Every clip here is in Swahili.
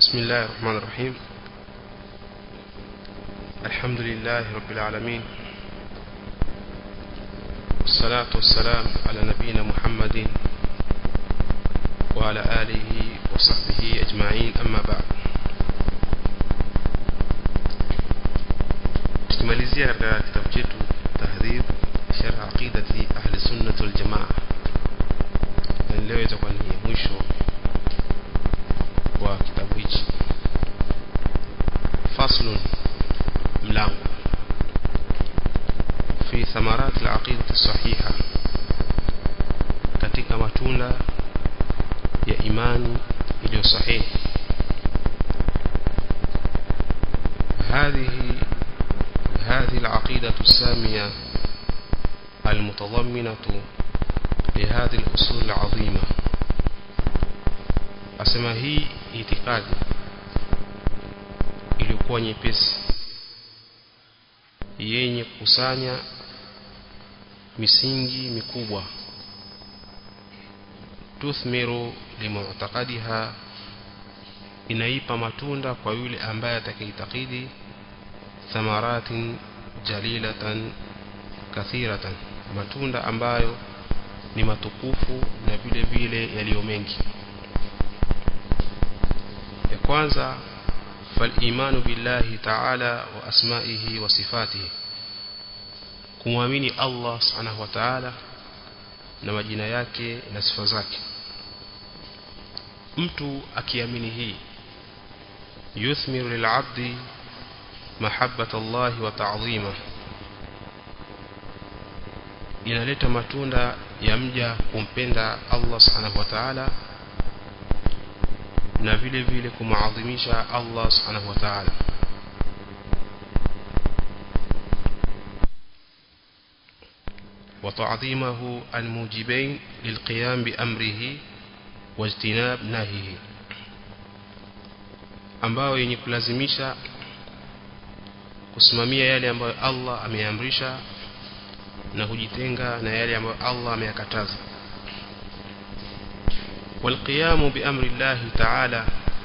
بسم الله الرحمن الرحيم الحمد لله رب العالمين والصلاة والسلام على نبينا محمد وعلى آله وصحبه أجمعين أما بعد tukimalizia katika kitabu chetu tahdhib sharh aqidati ahli sunnah wal jamaa na leo itakuwa ni mwisho wa kitabu hichi faslun mlango fi thamarat al-aqidati sahiha katika matunda ya imani iliyo sahihi هذه هذه العقيدة السامية المتضمنة لهذه الأصول العظيمة asema hii itikadi ilikuwa nyepesi yenye kukusanya misingi mikubwa tuthmiru limu'taqadiha inaipa matunda kwa yule ambaye atakayeitakidi thamaratin jalilatan kathiratan matunda ambayo ni matukufu na vile vile yaliyo mengi ya kwanza فالإيمان بالله تعالى وأسمائه وصفاته kumwamini Allah subhanahu wa ta'ala na majina yake na sifa zake mtu akiamini hii yuthmiru lil'abdi mahabbata Allah wa ta'zima inaleta matunda ya mja kumpenda Allah subhanahu wa ta'ala na vile vile kumaadhimisha Allah subhanahu wa ta'ala وتعظيمه الموجبين للقيام بأمره واجتناب نهيه ambao yenye kulazimisha kusimamia yale ambayo Allah ameamrisha na kujitenga na yale ambayo Allah ameyakataza والقيام بأمر الله تعالى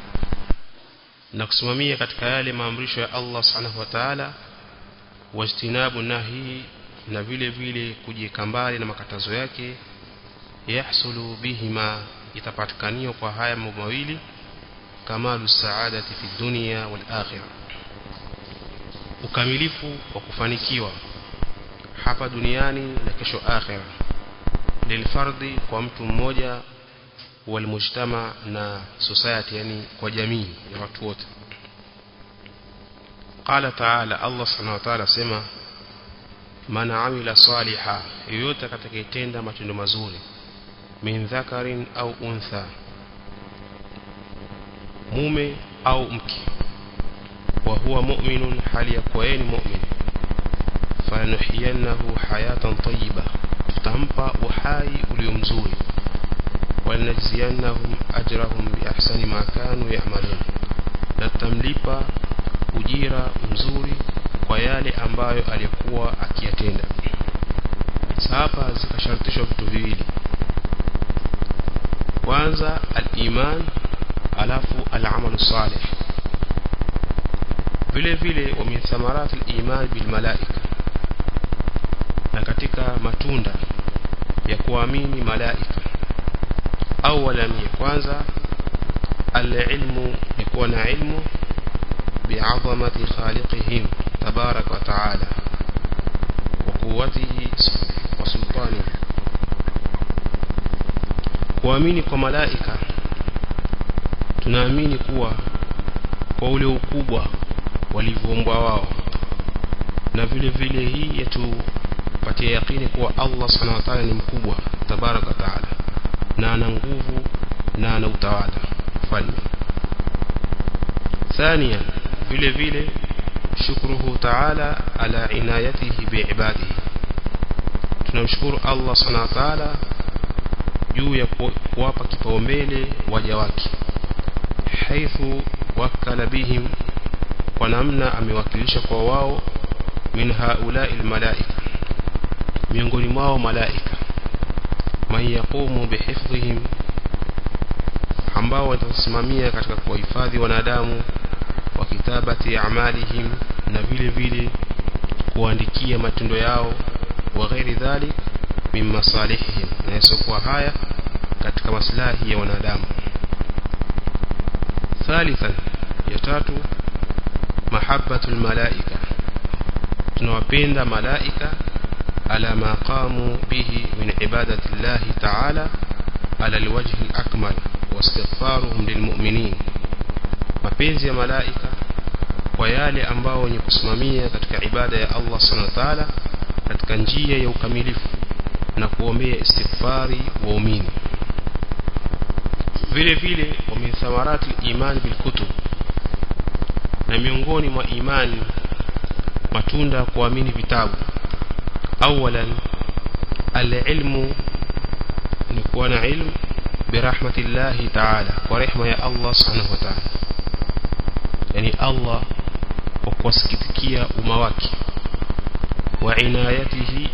نقسممية katika yale maamrisho ya Allah subhanahu wa ta'ala wajtinabu nahi na vile vile kujikambali na makatazo yake yahsulu bihima itapatikaniwa kwa haya mambo mawili kamalu saadati fi dunya wal akhirah ukamilifu wa kufanikiwa hapa duniani na kesho akhirah lilfardi kwa mtu mmoja والمجتمع na society yani kwa jamii ya watu wote قال تعالى الله سبحانه وتعالى sema man amila saliha yoyote atakayetenda matendo mazuri min dhakarin au untha mume au mke wa huwa mu'minun hali ya kuwa yeye ni mu'min fanuhiyannahu hayatan tayyiba tutampa uhai ulio mzuri ولنجزينهم أجرهم بأحسن ما كانوا يعملون نتملipa ujira mzuri kwa yale ambayo alikuwa akiyatenda hapa zikashartishwa vitu viwili kwanza al-iman alafu al-amalu salih vile vile wa min thamarat al-iman bil malaika na katika matunda ya kuamini malaika اولا kwanza العلم يكون علم بعظمه خالقهم تبارك وتعالى وقوته وسلطانه kuamini kwa malaika tunaamini kuwa kwa ule ukubwa walivyoumbwa wao na vile vile hii yetupatia yakini kuwa Allah subhanahu wa ta'ala ni mkubwa tabaraka wa ta'ala na ana nguvu na ana utawala falme ثانيا vile vile shukruhu ta'ala ala inayatihi biibadihi tunamshukuru Allah subhanahu wa ta'ala juu ya kuwapa kipaumbele waja wake haithu wakala bihim kwa namna amewakilisha kwa wao min haula'i almalaika miongoni mwao malaika man yaqumu bihifdhihim ambao watasimamia katika kuwahifadhi wanadamu wa kitabati amalihim na vile vile kuandikia matendo yao wa ghairi dhalik min masalihihim na yasokuwa haya katika maslahi ya wanadamu thalithan ya tatu mahabbatul malaika tunawapenda malaika ala ma qamu bihi min ibadati llahi ta'ala ala alwajhi alakmal wastighfaruhum lilmu'minin mapenzi ya malaika kwa yale ambao wenye kusimamia katika ibada ya Allah subhanahu wa ta'ala katika njia ya ukamilifu na kuombea istighfari waumini vile vile wa min thamarati iman bil kutub na miongoni mwa imani matunda kuamini vitabu awalan alilmu ni kuwa na ilmu birahmatillahi ta'ala kwa rehma ya Allah subhanahu wa ta'ala yani Allah kwa kuwasikitikia umma wake wa inayatihi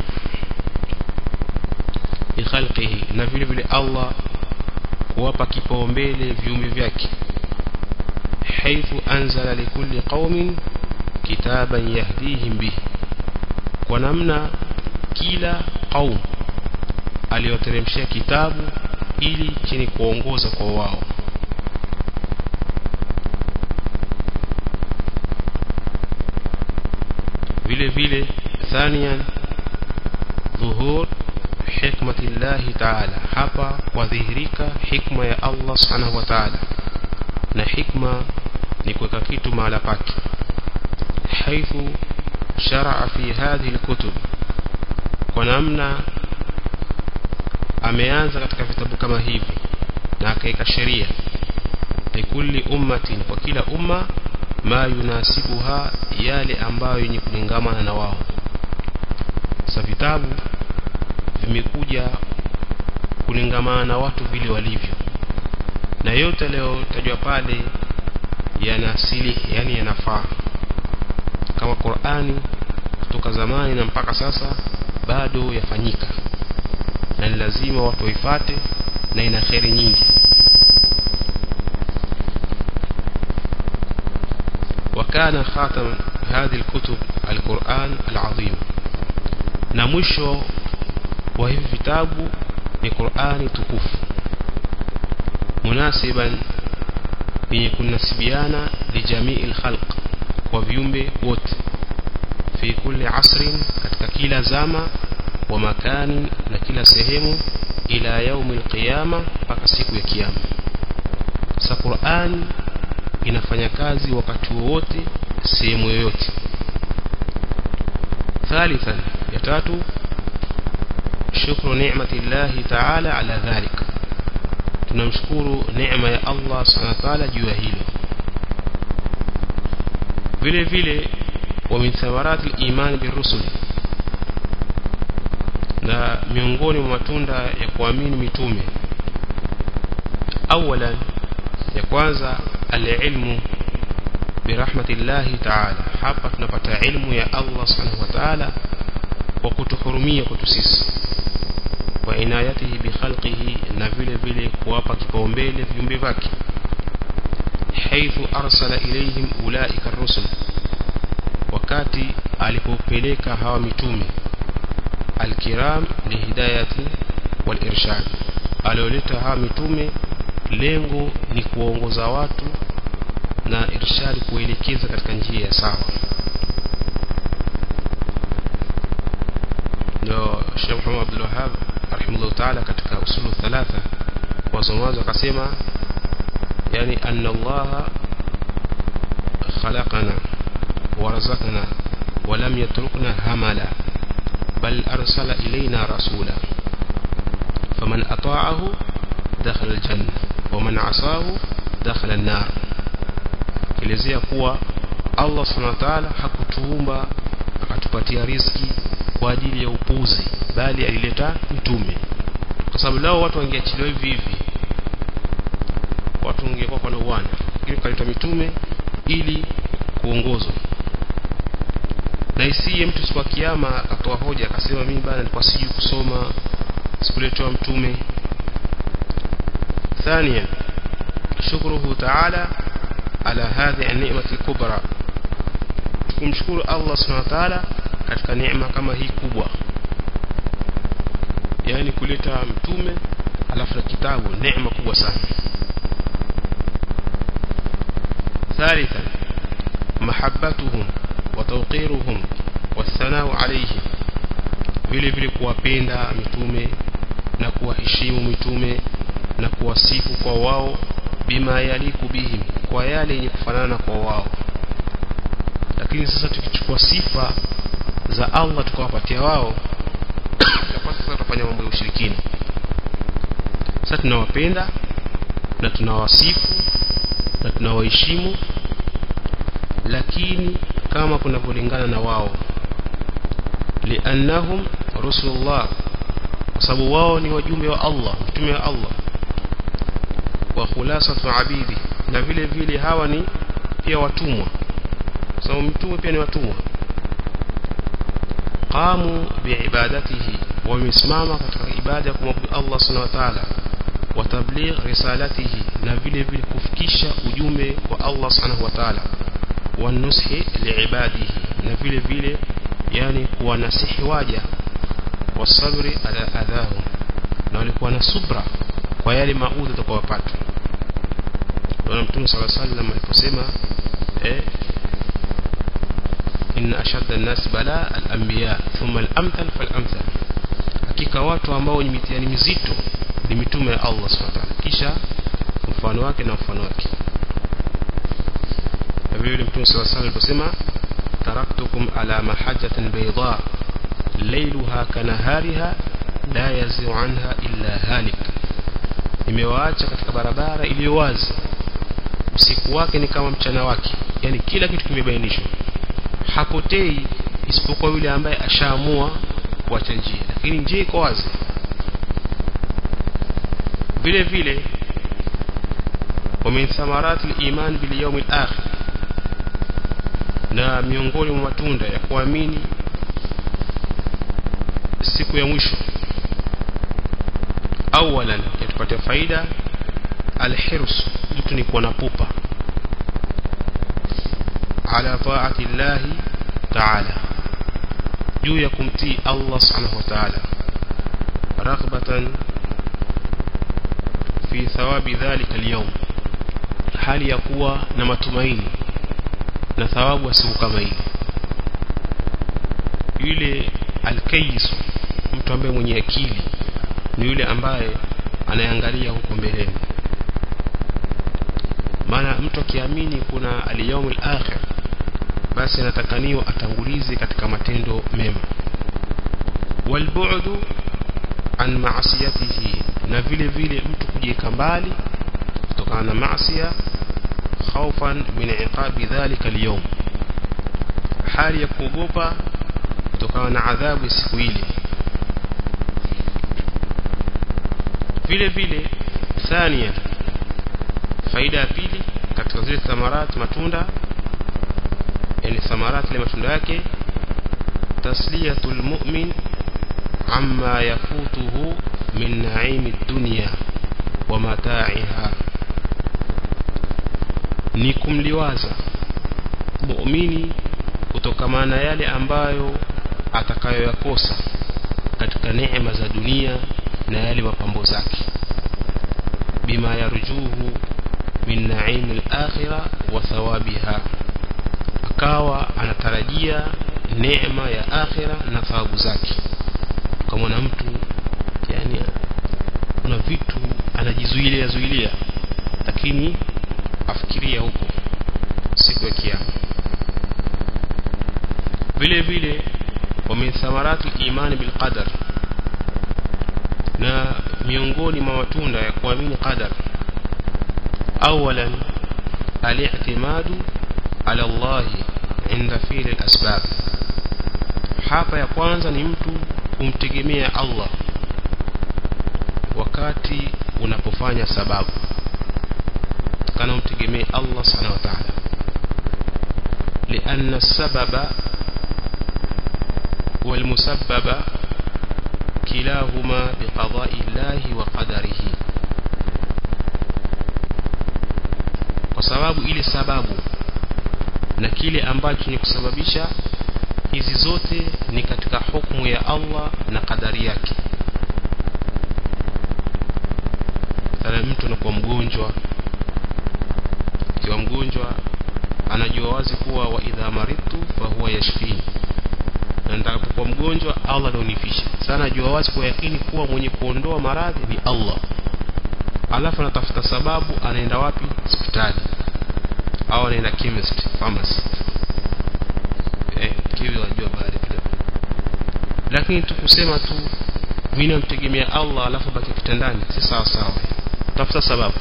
bi khalqihi na vile vile Allah kuwapa kipaumbele viumbe vyake haithu anzala likulli qaumin kitaban yahdihim bihi kwa namna kila qaum aliyoteremshia kitabu ili chini kuongoza kwa wao vile vile thaniyan dhuhur hikmati llahi taala hapa kwadhihirika hikma ya Allah subhanahu wa ta'ala na hikma ni kuweka kitu mahala pake haithu sharaa fi hadhihi alkutub kwa namna ameanza katika vitabu kama hivi na akaweka sheria likulli ummatin kwa kila umma ma yunasibuha yale ambayo yenye kulingamana na wao sasa vitabu vimekuja kulingamana na watu vile walivyo na yote yaliyotajwa pale yana asili yani yanafaa kama Qur'ani kutoka zamani na mpaka sasa bado yafanyika na ni lazima watu waifate na ina kheri nyingi وكان خاتم هذه الكتب القرآن العظيم na mwisho wa hivi vitabu ni Qur'ani tukufu munasiban yenye kunasibiana lijamii alkhalq kwa viumbe wote fi kulli asrin katika kila zama wa makani na kila sehemu ila yaumi alqiyama mpaka siku ya kiyama sa Qur'an inafanya kazi wakati wowote sehemu yoyote ثالثا يتاتو شكر نعمة الله تعالى على ذلك tunamshukuru neema ya Allah subhanahu wa ta'ala juu ya hilo vile vile wa min thamarati al-iman birusul na miongoni mwa matunda ya kuamini mitume awalan ya kwanza al-ilmu birahmatillahi ta'ala hapa tunapata ilmu ya Allah subhanahu wa ta'ala kwa kutuhurumia kwetu sisi wa inayatihi bi khalqihi na vile vile kuwapa kipaumbele viumbe vyake haithu arsala ilayhim ulaika rusul wakati alipopeleka hawa mitume alkiram lihidayati walirshad alioleta hawa mitume lengo ni kuongoza watu na irshad kuelekeza katika njia ya sawa ndio Sheikh Muhammad Abdul Wahhab rahimahullah ta'ala katika usulu thalatha wasomaji akasema yani anna Allah khalaqana warazaqana ولم يتركنا هملا بل أرسل إلينا رسولا فمن أطاعه دخل الجنة ومن عصاه دخل النار kilezea kuwa Allah subhanahu wa ta'ala hakutuumba akatupatia riziki kwa ajili ya upuzi bali alileta mitume kwa sababu lao watu wangeachiliwa hivi hivi watu wangekuwa kwa uwana lakini kaleta mitume ili kuongozwa na isiye mtu siku ya kiyama akatoa hoja akasema mimi bana nilikuwa sijui kusoma sikuletewa mtume thania شكره تعالى على هذه النعمة الكبرى kumshukuru Allah subhanahu wa ta'ala katika neema kama hii kubwa yani kuleta mtume alafu na kitabu neema kubwa sana ثالثا محبتهم وتوقيرهم والثناء عليهم vile vile kuwapenda mitume na kuwaheshimu mitume na kuwasifu kwa wao bima yaliku bihim kwa yale yenye kufanana kwa wao lakini sasa tukichukua sifa za Allah tukawapatia wao itakuwa sasa tutafanya mambo ya ushirikina sasa tunawapenda na tunawasifu na tunawaheshimu lakini kama kunavyolingana na wao liannahum rusulullah kwa sababu wao ni wajumbe wa Allah mtume wa Allah wa khulasatu abidi na vile vile hawa ni pia watumwa kwa sababu mtume pia ni watumwa qamu biibadatihi wamesimama katika ibada ya kumwabudu Allah subhanahu wa ta'ala wa tabligh risalatihi na vile vile kufikisha ujumbe wa Allah subhanahu wa ta'ala wa nushi liibadihi na vile vile yani kuwanasihi waja wasabri ala adhahum na walikuwa na subra kwa yale maudhi atakayopata na mtume sallallahu alaihi wasallam aliposema eh inna ashadda an-nas bala al-anbiya thumma al-amthal fal-amthal hakika watu ambao ni mitihani mizito ni mitume ya Allah subhanahu wa ta'ala kisha mfano wake na mfano wake vile vile mtume sallallahu alaihi wasallam aliposema taraktukum ala mahajjatin bayda laylaha kanahariha la yazi'u anha illa halik nimewaacha katika barabara iliyo wazi usiku wake ni kama mchana wake yani kila kitu kimebainishwa hapotei isipokuwa yule ambaye ashaamua kuacha njia lakini njia iko wazi vile vile ومن ثمرات الإيمان باليوم الآخر na miongoni mwa matunda ya kuamini siku ya mwisho awalan yatupatia faida alhirs mtu ni kuwa na pupa ala taati llahi taala juu ya kumtii Allah subhanahu wa ta'ala raghbatan fi thawabi dhalika alyawm hali ya kuwa na matumaini na thawabu ya siku kama ile yule alkayis mtu ambaye mwenye akili ni yule ambaye anaangalia huko mbeleni maana mtu akiamini kuna al-yawmul akhir basi anatakaniwa atangulize katika matendo mema walbu'du an ma'siyatihi na vile vile mtu kujieka mbali kutokana na maasiya khaufan min iqabi dhalika al-yawm hali ya kuogopa kutokana na adhabu ya siku ile vile vile thania faida ya pili katika zile thamarat matunda yani thamarat ile matunda yake tasliyatul mu'min amma yafutuhu min na'imi dunya wa mata'iha ni kumliwaza muumini kutokamana na yale ambayo atakayoyakosa katika neema za dunia na yale mapambo zake bima yarjuhu min na'im al-akhirah wa thawabiha akawa anatarajia neema ya akhira na thawabu zake kama na mtu yani kuna vitu anajizuilia zuilia lakini afikiria huko siku ya kiyama vile vile wa min thamarati imani bil qadar na miongoni mwa matunda ya kuamini qadar awalan al-i'timadu ala Allah inda fi'l al-asbab hapa ya kwanza ni mtu kumtegemea Allah wakati unapofanya sababu kana umtegemee Allah subhanahu wa ta'ala لأن السبب والمسبب كلاهما بقضاء الله وقدره sababu ile sababu na kile ambacho ni kusababisha hizi zote ni katika hukumu ya Allah na kadari yake sana mtu anakuwa mgonjwa akiwa mgonjwa anajua wazi kuwa wa idha maritu fa huwa yashfini na nitakapokuwa mgonjwa Allah ndio unifisha sana najua wazi kwa yakini kuwa mwenye kuondoa maradhi ni Allah alafu anatafuta sababu anaenda wapi hospitali au anaenda chemist pharmacy eh kivyo wajua baadhi kidogo lakini tukusema tu mimi namtegemea Allah alafu baki kitandani si sawa sawa tafuta sababu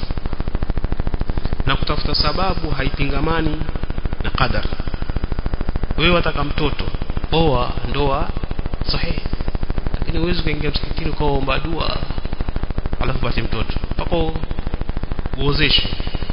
na kutafuta sababu haipingamani na qadar wewe wataka mtoto oa ndoa sahihi lakini huwezi kuingia msikitini ukaomba dua alafu pate mtoto mpaka uozeshwe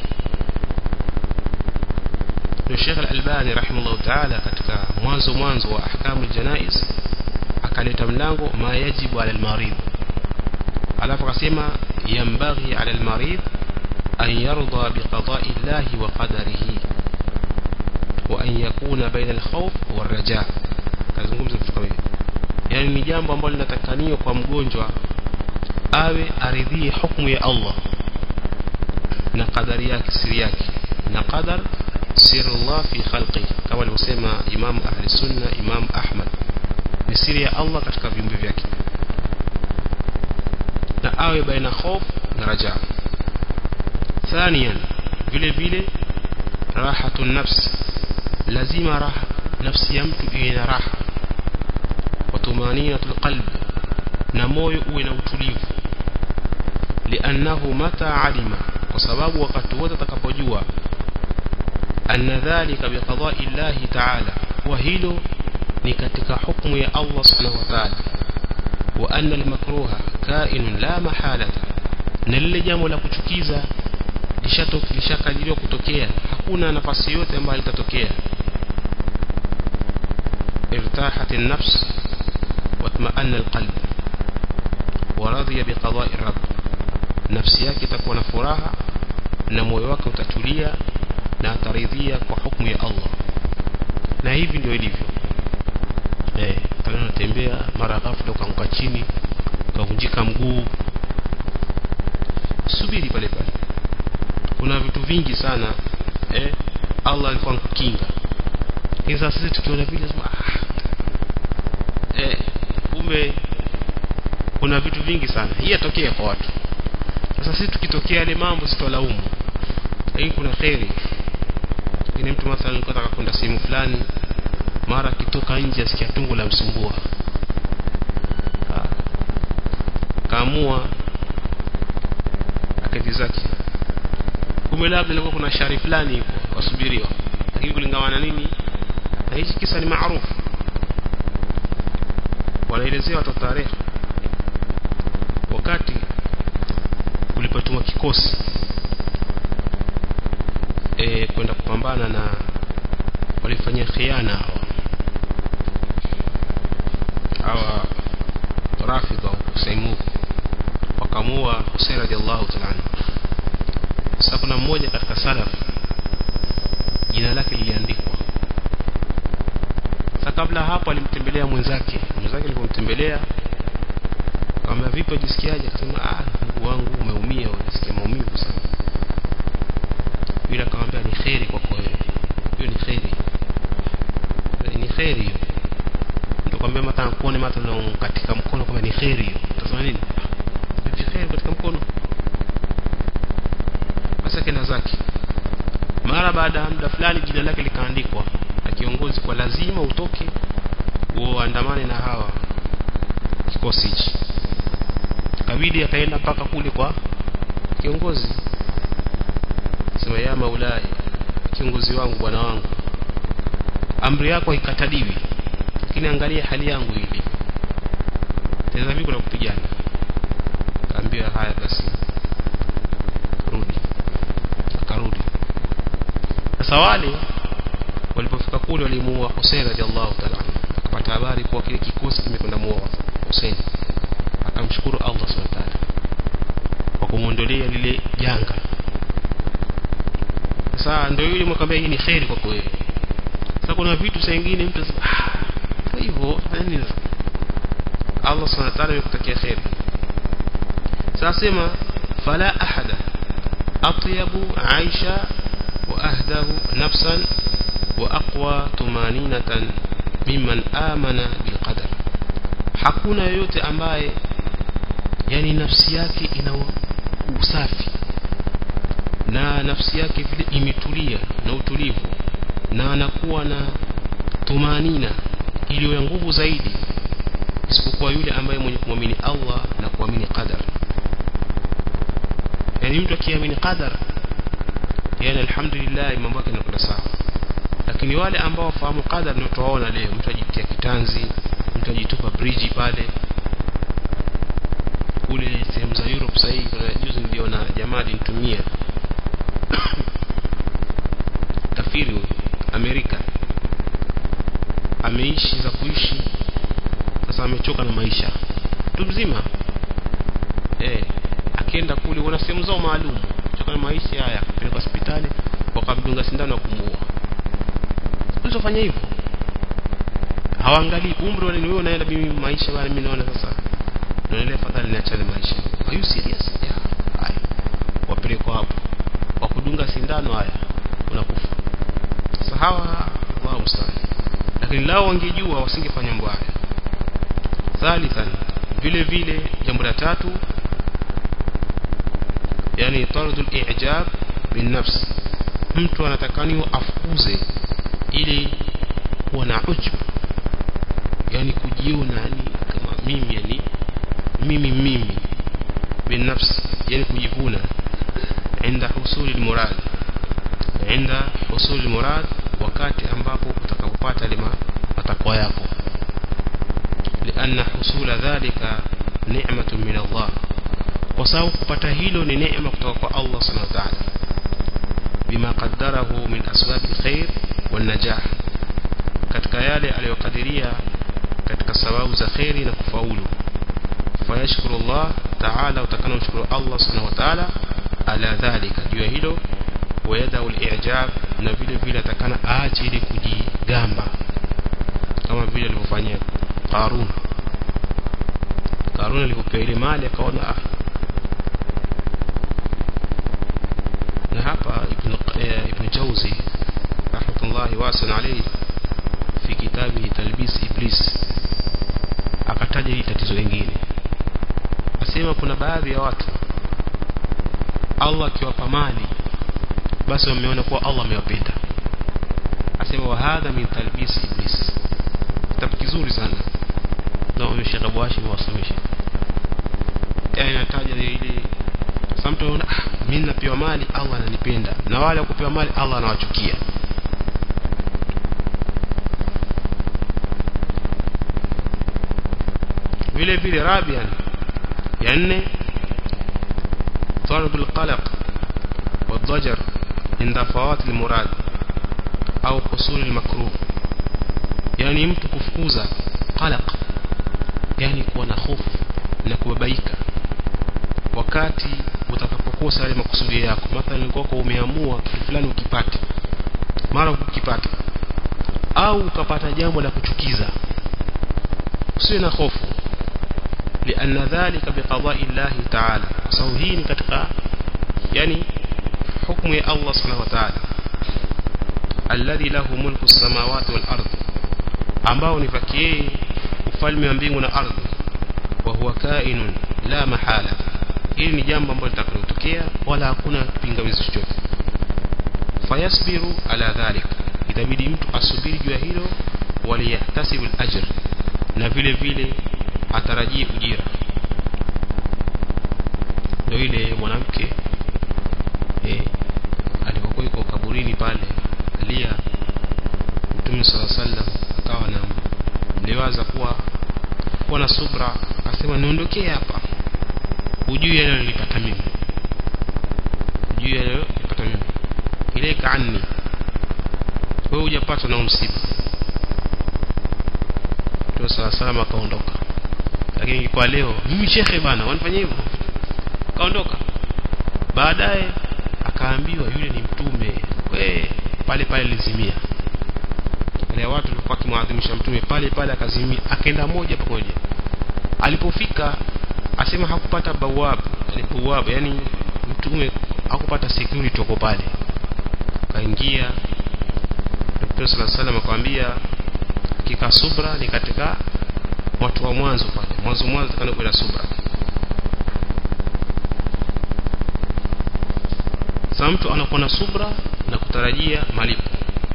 Sheikh Al-Albani rahimahullah ta'ala katika mwanzo mwanzo wa ahkamu janaiz akaleta mlango ma yajibu ala al-marid alafu akasema yambaghi ala al-marid an yarda biqada'i Allah wa qadarihi wa an yakuna baina al-khawf war-raja kazungumza vitu kama hivi yani ni jambo ambalo linatakaniwa kwa mgonjwa awe aridhie hukumu ya Allah na kadari yake siri yake na qadar siri Allah fi khalqi kama alivyosema Imam Ahli Sunna Imam Ahmad ni siri ya Allah katika viumbe vyake na awe baina khauf na raja ثانيا vile vile rahatu nafs lazima raha nafsi ya mtu iwe na raha وطمانينة القلب نموي uwe utulivu لأنه متى علم وسبب وقت وتتكبجوا أن ذلك بقضاء الله تعالى وهيلو نكتك حكم يا الله سبحانه وتعالى وأن المكروه كائن لا محالة نلile jambo la kuchukiza lishakadiriwa kutokea hakuna nafasi yote ambayo litatokea ارتاحت النفس واطمأن القلب ورضي بقضاء الرب nafsi yake itakuwa na furaha na moyo wake utatulia na ataridhia kwa hukumu ya Allah na hivi ndio ilivyo eh kama unatembea mara ghafla ukaanguka chini ukavunjika mguu subiri pale pale kuna vitu vingi sana eh Allah alikuwa anakukinga hizo sisi tukiona vile ah eh kumbe kuna vitu vingi sana hii yatokea kwa watu sasa sisi tukitokea yale mambo sitolaumu lakini kuna khairi ni mtu mathalan alikuwa anataka kwenda sehemu fulani mara kitoka nje asikia tungu la msumbua kaamua aketi zake kumbe labda ilikuwa kuna shari fulani iko wasubiriwa lakini kulingana na nini na hichi kisa ni maarufu wanaelezea watu tarehe wakati kulipotumwa kikosi e, kwenda kupambana na walifanyia khiana hawa hawa rafidha Hussein wakamua Hussein radhiallahu ta'ala sasa kuna mmoja katika salaf jina lake liliandikwa sasa kabla hapo alimtembelea mwenzake mwenzake alipomtembelea akamwambia vipi unajisikiaje akasema ah ndugu wangu umeumia unasikia maumivu sana yule akamwambia ni khairi kwako wewe hiyo ni khairi ni khairi hiyo ndio kwambia mata kuone mata katika mkono kwamba ni khairi hiyo utasema nini ni khairi katika mkono sasa kenda zake mara baada ya muda fulani jina lake likaandikwa na kiongozi kwa lazima utoke uandamane na hawa kikosi hichi kabidi akaenda mpaka kule kwa kiongozi sema ya maulai kiongozi wangu bwana wangu amri yako haikataliwi lakini angalia hali yangu hivi tena vipi kuna kupigana kaambia haya basi rudi akarudi sasa wale walipofika kule walimuua Hussein radhiallahu ta'ala akapata habari kuwa kile kikosi kimekwenda muua Hussein akamshukuru Allah subhanahu wa ta'ala kwa kumuondolea lile janga sasa ndio yule mwakwambia hii ni khairi kwako wewe sasa kuna vitu saa nyingine mtu anasema ah hivyo fanya nini Allah subhanahu wa ta'ala amekutakia khairi sasa sema fala ahada atyabu aisha wa ahdahu nafsan wa aqwa tumaninatan mimman amana bilqadar hakuna yoyote ambaye yani nafsi yake ina usafi na nafsi yake vile imetulia na utulivu na anakuwa na tumanina iliyo ya nguvu zaidi isipokuwa yule ambaye mwenye kumwamini Allah na kuamini qadar yani mtu akiamini qadar yani alhamdulillah mambo yake yanakwenda sawa lakini wale ambao wafahamu qadar ndio tuwaona leo mtu ajitia kitanzi mtu ajitupa bridge pale kule sehemu za Europe sasa hivi kuna juzi niliona jamaa alinitumia kafiri Amerika ameishi za kuishi sasa amechoka na maisha mtu mzima eh akienda kule kuna sehemu zao maalum choka na maisha haya akapeleka hospitali wakamdunga sindano ya kumuua usifanye hivyo hawaangalii umri wale ni wewe unaenda mimi maisha bana mimi naona sasa naendelea fadhali niachane maisha are you serious yeah haya wapelekwa hapo wakudunga sindano haya unakufa sasa hawa Allahu musta'an lakini lao wangejua wasingefanya mambo haya thalithan vile vile jambo la tatu yani taradul i'jab bin nafs mtu anatakaniwa afukuze ili kuwa na ujub yani kujiona yani kama mimi yani mimi mimi binafsi yani kujivuna عند حصول المراد عند حصول المراد wakati ambapo utakapopata lima matakwa yako لأن حصول ذلك نعمة من الله kwa sababu kupata hilo ni neema kutoka kwa Allah subhanahu wa ta'ala bima qaddarahu min asbab alkhair wan najah katika yale aliyokadiria katika sababu za khairi na kufaulu fayashkuru Allah ta'ala utakana mshukuru Allah subhanahu wa ta'ala ala dhalika juu ya hilo wayada al-i'jab na vile vile atakana aache ile kujigamba kama vile alivyofanyia Qarun Qarun alipopewa ile mali akaona ah na hapa ibn ibn Jawzi rahmatullahi wasan alayhi fi kitabi talbis iblis akataja hili tatizo lingine asema kuna baadhi ya watu Allah akiwapa mali basi wameona kuwa Allah amewapenda asema wa hadha min talbis iblis kitabu kizuri sana na Sheikh Abu Hashim wasomesha yani nataja ile sasa mtu anaona ah mimi napewa mali Allah ananipenda na wale kupewa mali Allah anawachukia vile vile rabian ya nne طرد القلق والضجر عند فوات المراد au حصول المكروه yani mtu kufukuza qalaq yani kuwa na hofu na kubabaika wakati utakapokosa yale makusudi yako mathalan kwako umeamua kitu fulani ukipate mara ukipata au ukapata jambo la kuchukiza usiwe na hofu لأن ذلك بقضاء الله تعالى sababu hii ni katika yani hukumu ya Allah subhanahu wa ta'ala alladhi lahu mulku as-samawati wal ardh ambao ni vaki ufalme wa mbingu na ardhi wa huwa kainun la mahala hili ni jambo ambalo litakalotokea wala hakuna kipingamizi chochote fayasbiru ala dhalik itabidi mtu asubiri juu ya hilo waliyahtasibu al-ajr na vile vile atarajie ujira ndio ile mwanamke eh alipokuwa yuko kaburini pale alia Mtume صلى sallam akawa na mliwaza kuwa kuwa na subra akasema niondokee hapa ujui yale nilipata mimi ujui yale nilipata mimi ile kaani wewe hujapata na msiba Mtume صلى sallam akaondoka lakini kwa leo mimi shekhe bana wanifanyia hivyo kaondoka baadaye akaambiwa yule ni mtume kwa pale pale lizimia wale watu walikuwa kimwadhimisha mtume pale pale akazimia akaenda moja kwa moja alipofika asema hakupata bawab yani bawab yani mtume hakupata security uko pale kaingia Mtume صلى الله عليه akamwambia hakika subra ni katika watu wa mwanzo pale mwanzo mwanzo kana kuwa subra sasa mtu anakuwa na subra na kutarajia malipo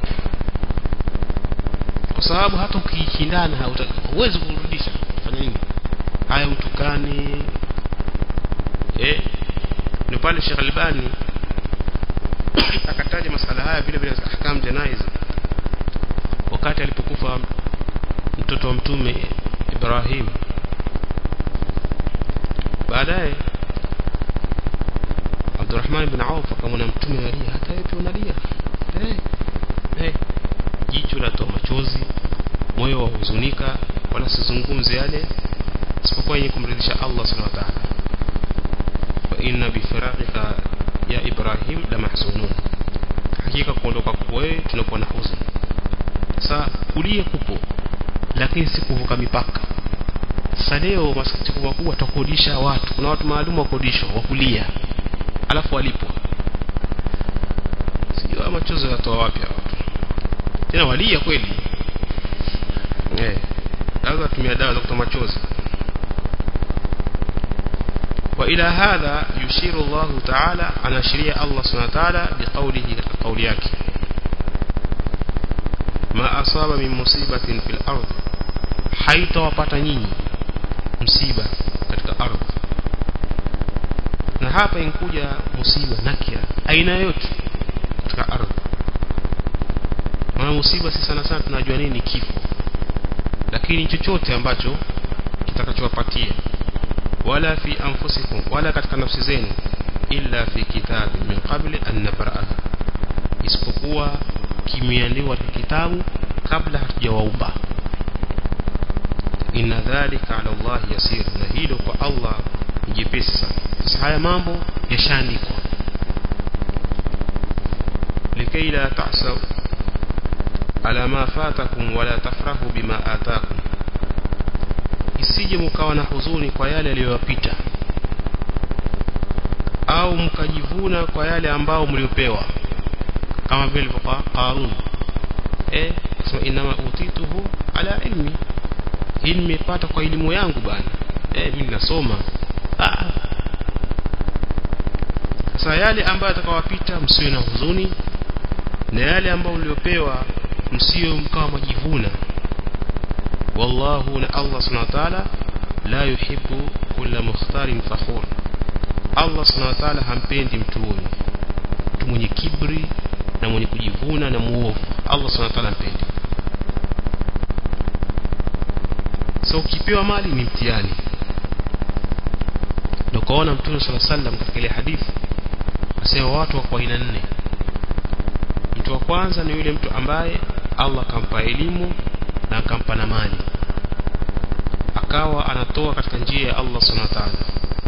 kwa sababu hata ukishindana huwezi kurudisha fanya nini haya utukani eh ni pale Sheikh Albani akataja masala haya vile vile ahkam janaiz wakati alipokufa mtoto wa mtume Ibrahim baadaye Abdurrahman ibn Auf akamwona mtume alia hata wewe unalia eh eh jicho la toa machozi moyo wa huzunika wala sizungumze yale isipokuwa yenye kumridhisha Allah subhanahu wa ta'ala fa inna bi firaqika ya Ibrahim la mahzunun hakika kuondoka wewe tunakuwa na huzuni sasa kulia kupo lakini si kuvuka mipaka sasa leo masikitiko makubwa tukodisha watu kuna watu maalum wa kodisho wa kulia alafu walipwa sijui machozo yatoa wapi watu tena walia kweli eh lazima tumia dawa za kutoa machozi وإلى هذا يشير الله تعالى على شريع الله سبحانه وتعالى بقوله قولياك ما أصاب من مصيبة في الأرض حيث وپتنيني مصيبة katika ardhi na hapa inkuja musiba nakira aina yote katika ardhi maana musiba si sana sana tunajua nini kifo lakini chochote ambacho kitakachowapatia wala fi anfusikum wala katika nafsi zenu illa fi kitabi min qabli an nabra'a isipokuwa kimeandikwa katika kitabu kabla hatujawaumba inna dhalika ala Allah yasir na hilo kwa Allah ni jepesi sana sasa haya mambo yashaandikwa likay la ta'saw ala ma fatakum wala tafrahu bima atakum isije mkawa na huzuni kwa yale yaliyowapita au mkajivuna kwa yale ambao mliopewa kama vile kwa Qarun eh sema inama utituhu ala ilmi hii nimepata kwa elimu yangu bana eh mimi nasoma ah sasa yale ambayo atakawapita msiwe na huzuni na yale ambayo mliopewa msio mkawa majivuna والله الله سبحانه وتعالى لا يحب كل مختار فخور الله سبحانه وتعالى hampendi mtu huyo mtu mwenye kibri na mwenye kujivuna na muovu Allah subhanahu wa ta'ala hampendi so ukipewa mali ni mtihani ndio kaona mtume صلى الله عليه وسلم katika ile hadithi asema watu wa aina nne mtu wa kwanza ni yule mtu ambaye Allah kampa elimu na akampa na mali akawa anatoa katika njia ya Allah subhanahu wa ta'ala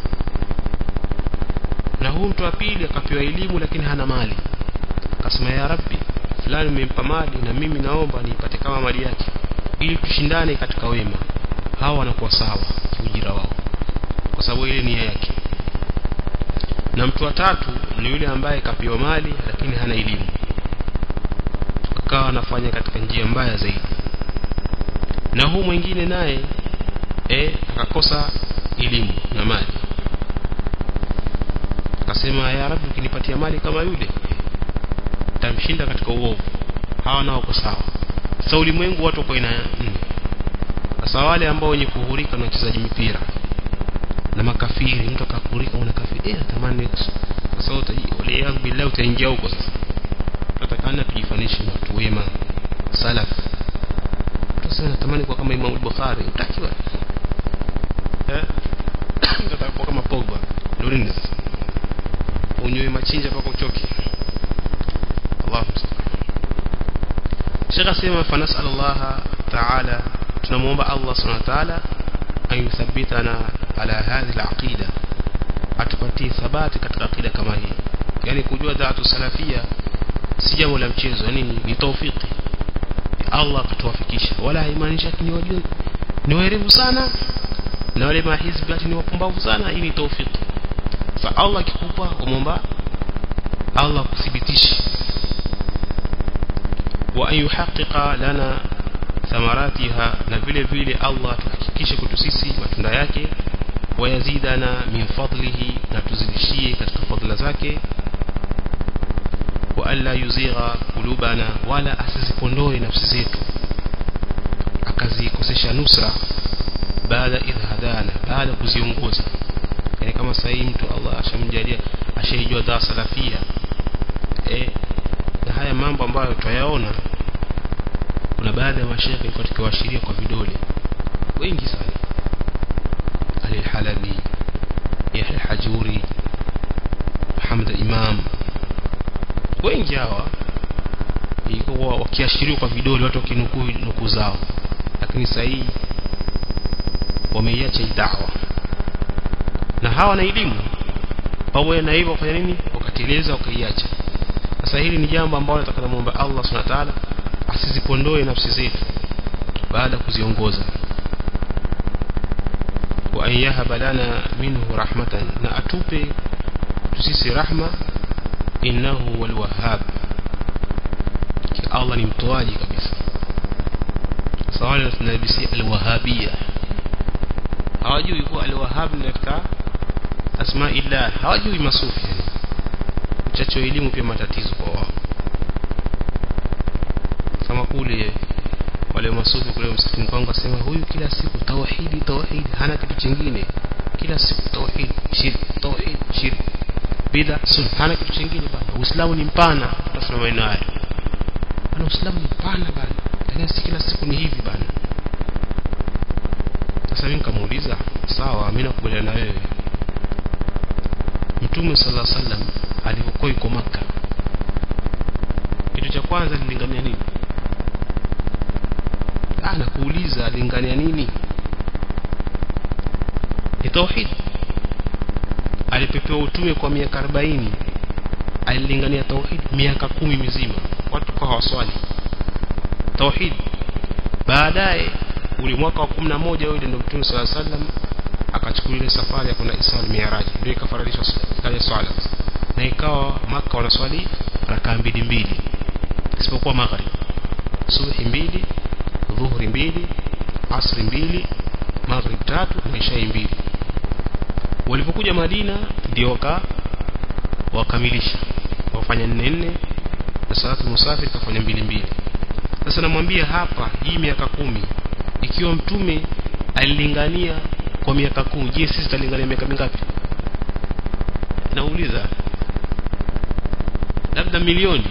na huyu mtu wa pili akapewa elimu lakini hana mali akasema ya rabbi fulani umempa mali na mimi naomba niipate kama mali yake ili tushindane katika wema hawa wanakuwa sawa ujira wao kwa sababu ile nia yake na mtu wa tatu ni yule ambaye kapewa mali lakini hana elimu akawa anafanya katika njia mbaya zaidi na huu mwingine naye eh akakosa elimu na mali akasema ya rabbi ukinipatia mali kama yule tamshinda katika uovu hawa nao kwa sawa sasa ulimwengu watu kwa ina nne sasa wale ambao wenye kuhurika na wachezaji mipira na makafiri mtu akakurika una kafiri eh natamani sasa wale yangu billahi utaingia huko sasa tutakana tujifanishe na watu wema salaf sasa natamani kwa kama Imam Bukhari utakiwa eh ndio kama Pogba ndio nini unywe machinja mpaka uchoke Allah Sheikh asema fanasal Allah ta'ala tunamuomba Allah subhanahu wa ta'ala an yuthabbitana ala hadhihi al-aqida atupatie thabati katika aqida kama hii yani kujua dhatu salafia si jambo la mchezo yani ni, ni taufiki Allah akatuwafikisha wala haimaanishi ati ni wajua ni werevu sana na wale mahizbi ati ni wapumbavu sana hii ni taufiki sa Allah akikupa umomba Allah kuthibitisha wa an yuhaqqiqa lana thamaratiha na vile vile Allah tuhakikishe kwetu sisi matunda yake wayazidana min fadlihi na tuzidishie katika fadhila zake wa alla yuzigha kulubana wala asizipondoe nafsi zetu akazikosesha nusra baada idh hadana baada kuziongoza yani kama sahii mtu Allah ashamjalia ashaijua dhaa salafia eh na haya mambo ambayo tutayaona kuna baadhi ya mashaikh ilikuwa tukiwaashiria kwa vidole wengi sana Ali al-Halabi Yahya al-Hajuri Muhammad Imam wengi hawa ilikuwa wakiashiriwa kwa vidole watu wakinukuu nukuu zao lakini sasa hii wameiacha hii da'wa na hawa na elimu pamoja na hivyo wafanya nini wakateleza wakaiacha sasa hili ni jambo ambalo nataka muombe Allah Subhanahu wa ta'ala asizipondoe nafsi zetu baada kuziongoza wa an yahaba lana minhu rahmatan na atupe tusisi rahma innahu wal wahhab Allah ni mtoaji kabisa sawali tunabisi al wahabia hawajui kuwa al wahhab ni katika asma illa hawajui masufi mchacho elimu pia matatizo kwa wao kama kule wale masufi kule msikitini kwangu asema huyu kila siku tauhidi tauhidi hana kitu kingine kila siku tauhid shirk tauhid shirk bid'a sunna hana kitu kingine bana uislamu ni mpana tutasema maneno haya bana uislamu ni mpana bana lakini si kila siku ni hivi bana sasa mimi nikamuuliza sawa mimi nakubaliana na wewe mtume sallallahu alaihi wasallam alipokuwa yuko maka kitu cha kwanza alilingania nini ah nakuuliza alilingania nini ni tauhid alipepewa utume kwa miaka 40 alilingania tauhid miaka kumi mizima watu kwa hawaswali tauhid baadaye ule mwaka wa 11 yule ndio mtume swalla sallam akachukua ile safari ya kwenda Isra al-Mi'raj ndio ikafaradishwa kale swala na ikawa maka wanaswali rakaa mbili mbili isipokuwa maghrib subhi mbili dhuhuri mbili asri mbili maghrib tatu na isha mbili walipokuja Madina ndio waka wakamilisha wafanya nne nne na salatu musafir kafanya mbili mbili sasa namwambia hapa hii miaka kumi ikiwa mtume alilingania kwa miaka kumi je sisi tutalingania miaka mingapi nauliza labda milioni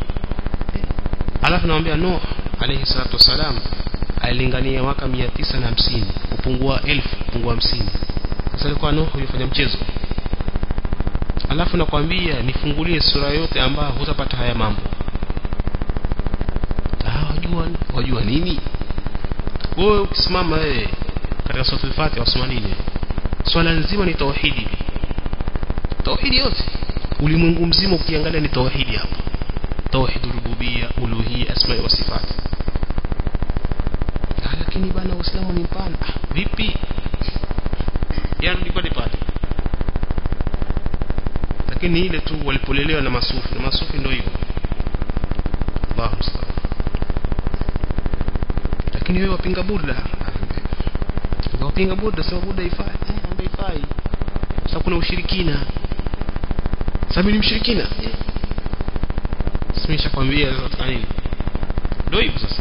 alafu namwambia Nuh alayhi salatu wasalam alilingania mwaka 950 kupungua 1000 kupungua 50 sasa alikuwa Nuh yufanya mchezo alafu nakwambia nifungulie sura yote ambayo hutapata haya mambo ah wajua wajua nini wewe ukisimama wewe katika sura al-Fatiha wasoma nini swala nzima ni tauhidi tauhidi yote ulimwengu mzima ukiangalia ni tauhidi hapa tauhid rububia uluhia asma wa sifat lakini bana uislamu ni mpana ah, vipi yani pale pale lakini ile tu walipolelewa na masufi na masufi ndio hivyo Allahu musta'an lakini wewe wapinga burda wapinga burda sema burda ifai eh ambaye ifai sasa kuna ushirikina sababu ni mshirikina eh. simesha kwambia sasa nini ndio hivyo sasa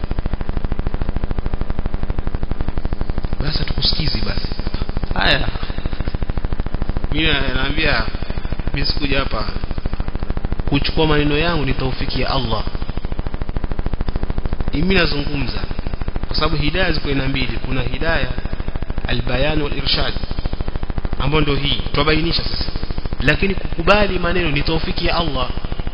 basi tukusikizi basi haya mimi naambia mimi sikuja hapa kuchukua maneno yangu ni taufiki ya Allah mimi nazungumza kwa sababu hidayah ziko aina mbili kuna hidayah albayan wal irshad ambayo ndio hii tubainisha sasa lakini kukubali maneno ni taufiki ya Allah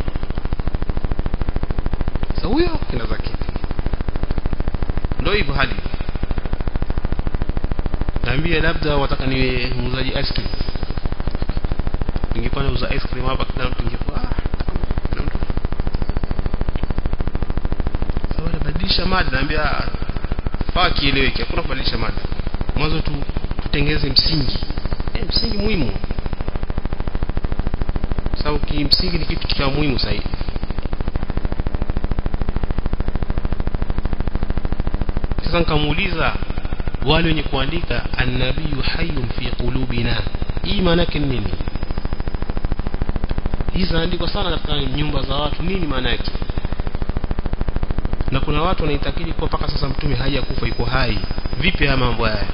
sasa huyo kina zake ndio hivyo hali naambia labda wataka niwe muuzaji ice cream ningekuwa nauza ice cream hapa kila mtu ingekuwa ah, kila mtu kubadilisha mada naambia faa kieleweke hakuna kubadilisha mada mwanzo tu tutengeze msingi e, msingi muhimu sababu kimsingi ni kitu cha muhimu zaidi sasa nikamuuliza wale wenye kuandika annabiyu hayyun fi qulubina hii maana yake nini hii zinaandikwa sana katika nyumba za watu nini maana yake na kuna watu wanaitakidi kwa mpaka sasa mtume hajakufa yuko hai vipi haya mambo haya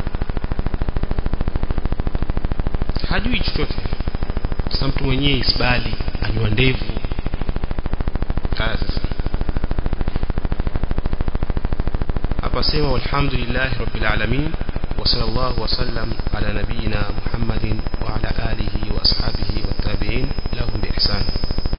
hajui chochote sasa mtu mwenyewe isbali anywa ndevu kaya sasa hapa sema walhamdulillahi rabbil alamin wa sallallahu wa sallam ala nabiyyina muhammadin wa ala alihi wa ashabihi wa tabi'in